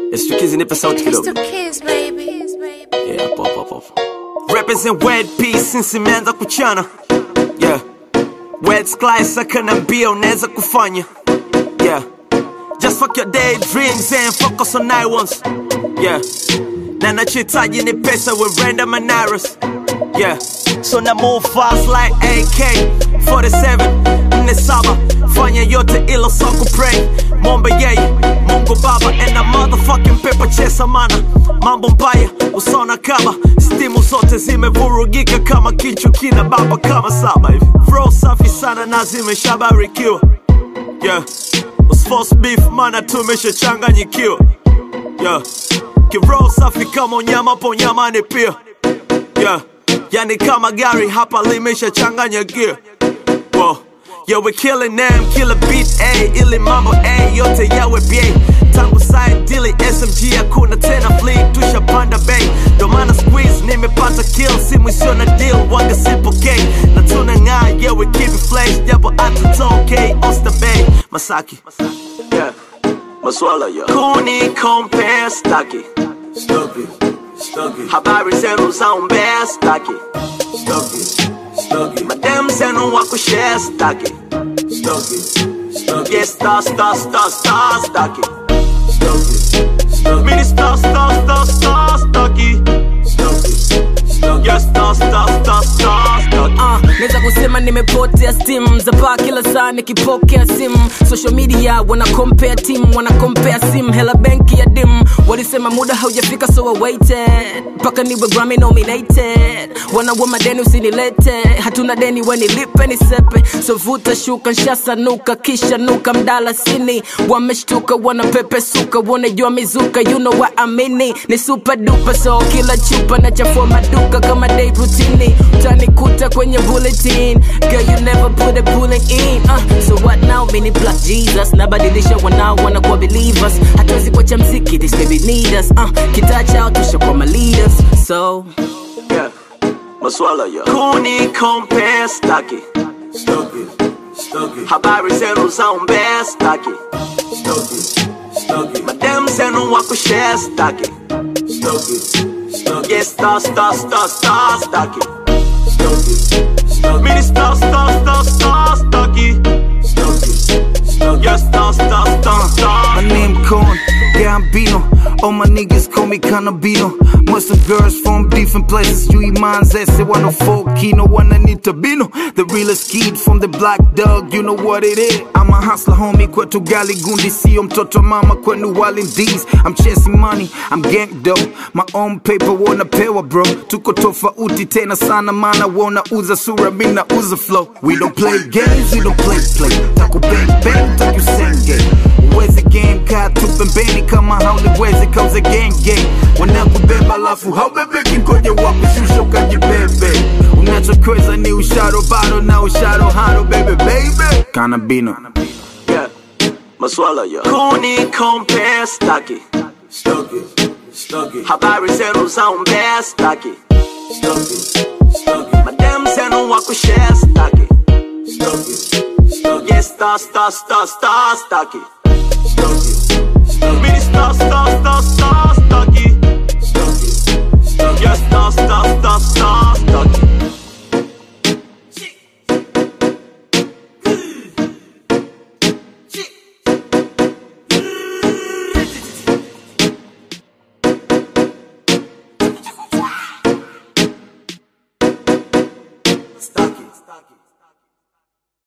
Stukizi nipe sauti It's kidogo. the kids, baby. Yeah, hapo hapo hapo. hapo. Represent Wed P since imeanza kuchana. Yeah. Wed Sky saka na mbia unaweza kufanya. Yeah. Just fuck your daydreams and focus on night ones. Yeah. Na nachohitaji ni pesa with random and arrows. Yeah. So na move fast like AK 47 nne saba fanya yote ilo so kupray mombe yeye Mungu Baba and a motherfucking paper chesa mana mambo mbaya usona kama stimu zote zimevurugika kama kichwa kina baba kama saba hivi Flow safi sana na zimeshabarikiwa yeah Usforce beef mana tumeshachanganyikiwa yeah Kiroho safi kama unyama po nyamani pia yeah Yani kama gari hapa limeshachanganya gear Whoa. Yeah, we killing them, killer beat A, ili mambo A, yote yawe BA Tangu side dili SMG hakuna tena fleet, tushapanda bay Ndo maana squeeze nimepata kill, simu isio na deal, wanga sipokei Na tunang'aa, yeah we keep it flash, japo atutokei Oyster Bay, Masaki Yeah, maswala ya Kuni compare staki Stuck it, stuck it, Habari zenu za umbea staki stuck it, stuck it, Madem zenu wa kushare staki stuck it, stuck it, Yeah, star, star, star, star, staki stuck it, stuck Mini star, star, star, star, staki it, stuck it, stuck it. Yeah, star, star, star, star, staki Uh, naweza kusema nimepotea stim za paa kila saa nikipokea simu social media wana compare team wana compare sim hela benki ya dim walisema muda haujafika so I waited mpaka niwe Grammy nominated wanaua madeni usinilete hatuna deni wenilipe nisepe so vuta shuka nshasanuka kisha nuka mdalasini wameshtuka wanapepesuka wanajua mizuka you know what I mean ni super duper so kila chupa na chafua maduka kama day routine utanikuta kwenye bulletin girl you never put a bullet in uh, so what now mini black jesus nabadilisha wanao wanakuwa believers hatuwezi kuacha mziki this baby need us uh, kitaa chao tushakuwa my leaders so Yeah, maswala ya Kuni compare staki Stuck it, stuck it, Habari zenu za umbea staki stuck it, stuck it, Madem zenu wa kushare staki stuck it, stuck it, Yeah, star, star, star, star, staki stuck it, stuck Mini star, star, star, star, staki it, stuck it, stuck Yeah, it. star, star, star, star My name Corn, Gambino. All my niggas call me Cannabino. Most of girls from different places. Yui Manzese, 104 Kino, one Anita Bino. The realest kid from the black dog, you know what it is. I'm a hustler, homie, kwetu gali gundi. Sio mtoto mama kwenu Walindis. I'm chasing money, I'm gang dope. My own paper wanapewa bro. Tuko tofauti tena sana mana wanauza sura, mi nauza flow. We don't play games, we don't play play. Taku bang bang, taku senge. Uweze game kaa tu pembeni kama hauliwezi kauze gang gang wanakubeba alafu haubebeki ngoja wakushusha ukajibebe unachokweza ni usharo bado na usharo haro bebe baby kanabino Yeah, maswala ya Kuni compare staki Stuck it, stuck it, Habari zenu za umbea staki stuck it, stuck it, Madem zenu wa kushare staki stuck it, stuck it, Yeah, star, star, star, star, staki stuck it, stuck it, Mini star, star, star, star, staki stuck it, stuck it. Yeah, star, star, star, star, staki Staki, staki